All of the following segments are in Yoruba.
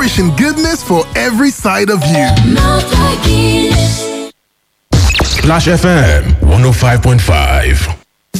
Nourishing goodness for every side of you. Splash FM 105.5.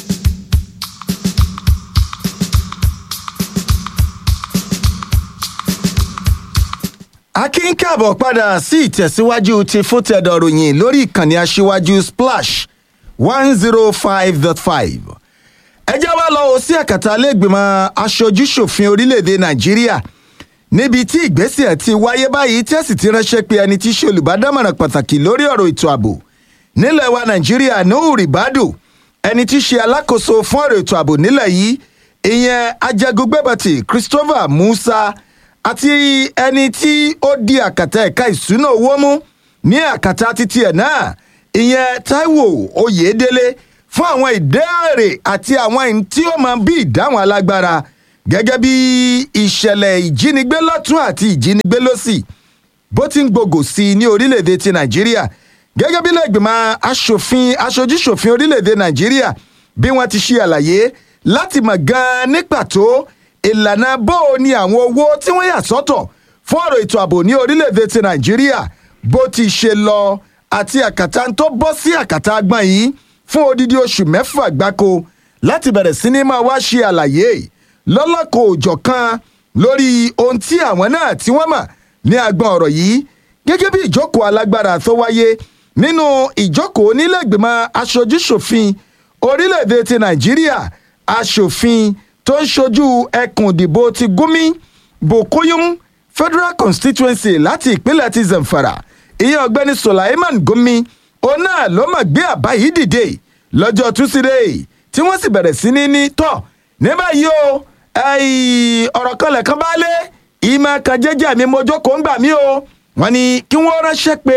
akin káàbọ̀ padà sí ìtẹ̀síwájú ti fótẹ́dọ̀ ròyìn lórí ìkànnì aṣíwájú splash one zero five dot five. ẹ jẹ́ wá lọ sí àkàtà lẹ́gbìmọ̀ aṣojú-ṣòfin orílẹ̀-èdè nàìjíríà níbi tí ìgbésẹ̀ ti wáyé báyìí tí ẹ sì ti ránṣẹ́ pé ẹni tí í ṣe olùbádámọ̀ràn pàtàkì lórí ọ̀rọ̀ ètò ààbò nílẹ̀ wa nàìjíríà nuhu ribadu ẹni tí í ṣe alákòóso fún ọ̀rọ̀ ètò ààbò nílẹ̀ yìí ìyẹn ajagungbẹ́bọ̀tì christopher musa àti ẹni tí ó di àkàtà ẹ̀ka ìṣúná owó mú ní àkàtà títí ẹ̀ náà ìyẹn taiwo oyèdélé fún àwọn ìdéèrè àti àwọn ẹni tí ó máa bí ìdáhùn alágbára gẹ́gẹ́ bí ìṣẹ̀lẹ̀ ìjínigbé lọ́tún àti ìjínigbé lọ́sì bó ti ń gbogò sí i ní orílẹ̀-èdè ti nàìjíríà gẹ́gẹ́ bí lẹ́gbìmọ̀ aṣòfin aṣojúṣòfin orílẹ̀-èdè nàìjíríà bí wọ́n ti ṣe àlàyé láti mọ̀ gan-an ní pàtó ìlànà bó o ní àwọn owó tí wọ́n yà sọ́tọ̀ fún ọ̀rọ̀ ètò ààbò ní orílẹ̀-èdè ti nàìjíríà bó ti ṣe lọ àti àkàtà tó bọ́ sí àkàtà agbọ̀n yìí fún odidi oṣù mẹ́fà gbáko láti bẹ̀rẹ̀ sí ní máa wá ṣe àlàyé lọ́lọ́kọ̀ òjọ̀ kan lórí ohun tí àwọn náà tí wọ́n mọ̀ ní agbọ̀n ọ̀rọ̀ yìí gẹ́gẹ́ bí ìjókòó alágbára tó wáyé nínú ìjókòó nílẹ̀gbìmọ̀ aṣojúṣòfin orílẹ̀-èdè ti nàìjíríà aṣòfin tó ń ṣojú ẹkùn ìdìbò ti gúnmí bokuyum federal constituency láti ìpínlẹ̀ ti zamfara ìyẹn ọ̀gbẹ́ni sulaiman gúnmí òun náà ló mọ̀ gbé àbá yìí dìde lọ́jọ́ túsídẹ̀ẹ́ tí wọ́n sì bẹ̀rẹ̀ sí ní ní tọ̀ ní báyìí o ọ̀rọ̀ kan lẹ̀kan bá lé ìmọ̀ kan jẹ́jẹ́ mi mo jókòó ń gbà mí o wọ́n ní kí wọ́n ránṣẹ́ pé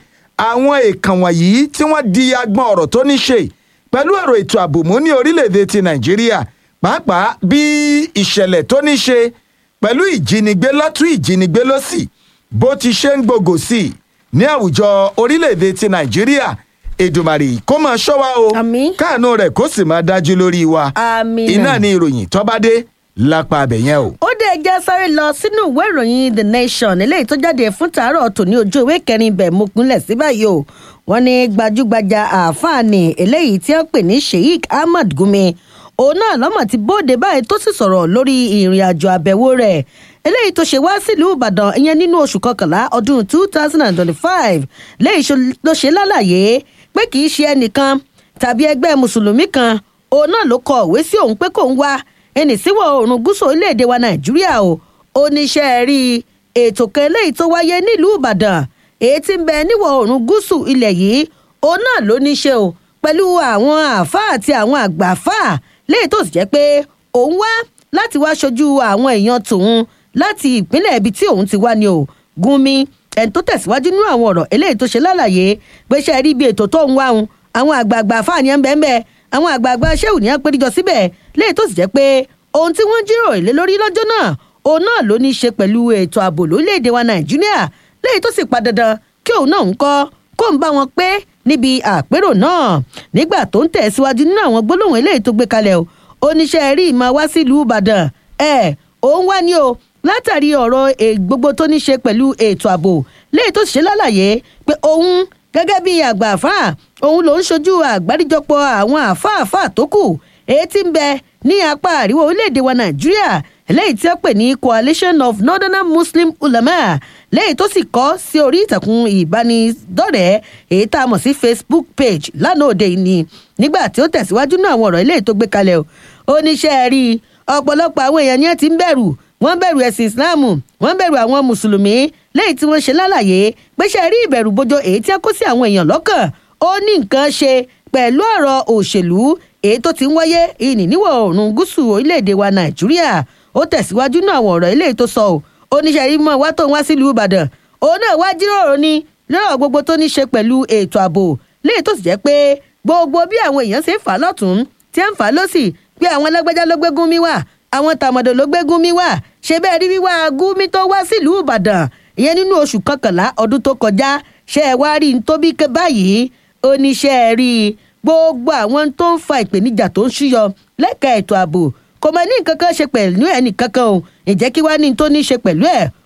àwọn èèkàn wọ̀nyí tí wọ́n di agbọn ọ̀rọ̀ tó ní ṣe pẹ̀lú ọ̀rọ̀ ètò ààbò mú ní orílẹ̀-èdè ti nàìjíríà pàápàá bí ìṣẹ̀lẹ̀ tó ní ṣe pẹ̀lú ìjínigbé lọ́tún ìjínigbé lọ́sì bó ti ṣe ń gbogò sí i ní àwùjọ orílẹ̀-èdè ti nàìjíríà èdùmàrè kó máa ṣọ́ wa o káànú rẹ̀ kó sì máa dájú lórí wa iná ní ìròyìn tọ́bádé lápá abẹ yẹn o. ó dé ẹjẹ́ sáré lọ sínú ìwé ìròyìn the nation eléyìí tó jáde fún tàárọ̀ tòní ojú ìwé kẹrin ibẹ̀ mo pinlẹ̀ sí báyìí o wọ́n ní gbajúgbajà àáfààní eléyìí tí wọ́n pè ní sheik ahmad gumi òun náà lọ́mọ̀ ti bóde báyìí tó sì sọ̀rọ̀ lórí ìrìn àjò àbẹ̀wò rẹ̀ eléyìí tó ṣe wá sílùú ìbàdàn ìyẹn nínú oṣù kọkànlá ọdún two thousand and twenty-five léyìí ló ṣe lálàyé pé kì í ṣe ẹnìkan tàbí ẹgbẹ́ mùsùlùmí kan òun náà ló kọ òwe sí òun pé kò ń wá ẹnì síwọ̀ oòrùn gúúsù orílẹ̀-èdè wa nàìjíríà o oníṣẹ́ rí ètò kan eléyìí tó wáyé nílùú ìbàdàn èyí tí ń bẹ níwọ̀ oòrùn gúúsù ilẹ̀ yìí òun náà ló ní ṣe o pẹ̀lú àwọn àáfàá àti àwọn àgbà àáfàá léyìí tó sì jẹ́ pé òun wá láti wá ṣojú àwọn èèyàn tòun láti ìpínlẹ̀ ibi tí òun ti wá ni o gúnmi ẹni tó tẹ̀síwájú nínú àwọn ọ̀rọ̀ eléyìí tó ṣe lálàyé pé ṣe rí ibi ètò tó ń wá òun àwọn àgbààgbà àáfàá ni ẹ ń bẹ́ẹ̀ bẹ́ẹ̀ àwọn àgbààgbà ṣéwù ní apẹ́ríjọ síbẹ̀ léyìí tó sì jẹ́ pé ohun tí wọ́n jíròrò lé lórí lọ́jọ́ náà òun náà ló ní í ṣe pẹ̀lú ètò ààbò lórílẹ̀‐èdè wa nàìjíríà léyìí tó sì pa dandan kí òun náà ń kọ́ kó ń bá wọn pé níbi àpérò náà nígbà tó ń tẹ̀síwájú nínú àwọn gbólóhùn eléyìí tó gbé kalẹ̀ o oníṣẹ́ rí ìmọ̀ wá sílùú ìbàdàn ẹ̀ òun wá ní o látàrí ọ̀rọ̀ gbogbo tó ní ṣe pẹ̀lú ètò ààbò léyìí tó sì ṣe lálàyé pé òun gẹ́gẹ́ bí àgbà àfáà òun ló ń ṣojú àgbáríjọpọ̀ àwọn àfáàfáà tó kù èyí tí ń bẹ ní apá àríwá orílẹ̀-èdè wa nàìjíríà eléyìí tí wọ́n pè ní coalition of northern muslim ulama lẹ́yìn tó sì kọ́ sí orí ìtàkùn ìbánidọ́rẹ̀ẹ́ èyí tá a mọ̀ sí facebook page lánàá òde yìí ni nígbà tí ó tẹ̀síwájú náà àwọn ọ̀rọ̀ eléyìí tó gbé kalẹ̀ o oníṣẹ́ rí ọ̀pọ̀lọpọ̀ àwọn èèyàn ni ẹ ti ń bẹ̀rù wọ́n bẹ̀rù ẹ̀sìn islam wọ́n bẹ̀rù àwọn mùsùlùmí lẹ́yìn tí wọ́n ṣe lálàyé pé ṣe rí ìbẹ̀rù bojo èyí tí a kó sí àwọn èèyàn lọ́kàn ó ní nǹkan ṣe pẹ̀lú ọ̀rọ̀ òṣèlú èyí tó ti ń wáyé ìní níwọ̀ oòrùn gúúsù orílẹ̀-èdè wa nàìjíríà ó tẹ̀síwájú náà àwọn ọ̀rọ̀ eléyìí tó sọ ọ́ oníṣẹ́ rí mọ́ wá tó ń wá sílùú ìbàdàn òun náà wá jíròrò ni lọ́rọ̀ gbogbo tó ní ṣe pẹ̀lú ètò ààbò léyìí tó sì jẹ́ pé gbogbo bí àwọn èèyàn ṣe ń fà á lọ́tún tí ń fà á lọ́sì pé àwọn lágbájá ló gbégún mi wá àwọn tàmọ̀dò ló gbégún mi wá ṣe bẹ́ẹ̀ rí wíwá gúnmi tó wá sílùú ìbàdàn ìyẹn nínú oṣù kọkànlá ọdún tó kọjá ṣe é wá rí n tó bí ké báyìí oníṣẹ́ rí gbogbo àwọn tó ń fa ìpèníjà tó ń ṣúyọ lẹ́ka ètò ààbò kò mọ ní nǹkan kan ṣe pẹ̀lú ẹnì kankan o ìjẹ́ kí wá ní tó ní ṣe pẹ̀lú ẹ̀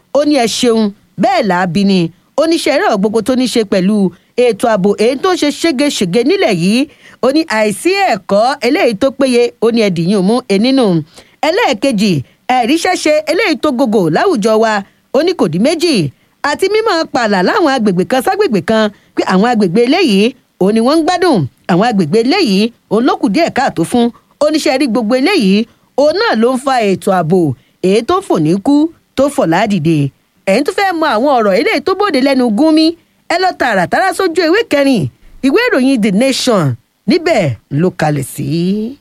ó ní ẹ ṣeun bẹ́ẹ̀ làábi ni oníṣẹ́ ẹ̀rọ gbogbo tó ní ṣe pẹ̀lú ètò ààbò èyí tó ń ṣe ségesège nílẹ̀ yìí ó ní àìsí ẹ̀kọ́ eléyìí tó péye ó ní ẹ̀dìyàn mú ẹnínú ẹlẹ́ẹ̀kejì ẹ̀ríṣẹ́ṣe eléyìí tó gògò láwùjọ wa ó ní kò dín méjì àti mímọ́ pààlà láwọn agbègbè kan ságbègbè kan pé àwọn agbègbè eléyìí òun ni wọ́n ń gbádùn àwọn agbègbè eléyìí òun ló kù díẹ̀ káàtó fún oníṣẹ́ rí gbogbo eléyìí òun náà ló ń fa ètò ààbò èyí tó fò ní kú tó fọ̀ ládìde ẹ̀yin tó fẹ́ mọ àwọn ọ̀rọ̀ eléyìí tó bòde lẹ́nu gúnmi ẹ lọ tààràtàrà sójú ìwé kẹrin ìwé ìròyìn the nation níbẹ̀ ló kalẹ̀ sí.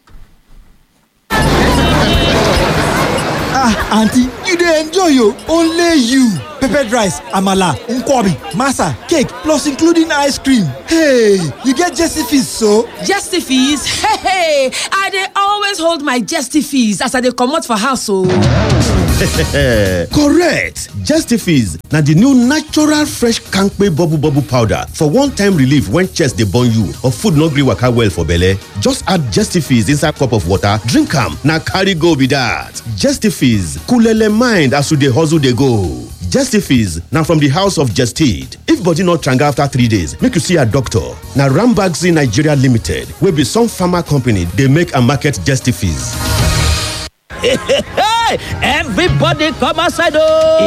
ah aunty you dey enjoy o only you peppered rice amala nkwobi masa cake plus including ice cream hey you get jesse fees so. Jesty fees? Hey, hey, I dey always hold my jesty fees as I dey comot for house o. correct justifies na the new natural fresh kampe bubble bubble powder for one-time relief when chest dey burn you or food no gree waka well for belle just add justifies inside cup of water drink am na carry go be that justifies coolele mind as you dey hustle dey go. Justifies na from the house of Jested. If body no tranga after three days, make you see a doctor. Na Rambaxi Nigeria Limited wey be some pharma company dey make and market Justifies. Everybody come outside oh!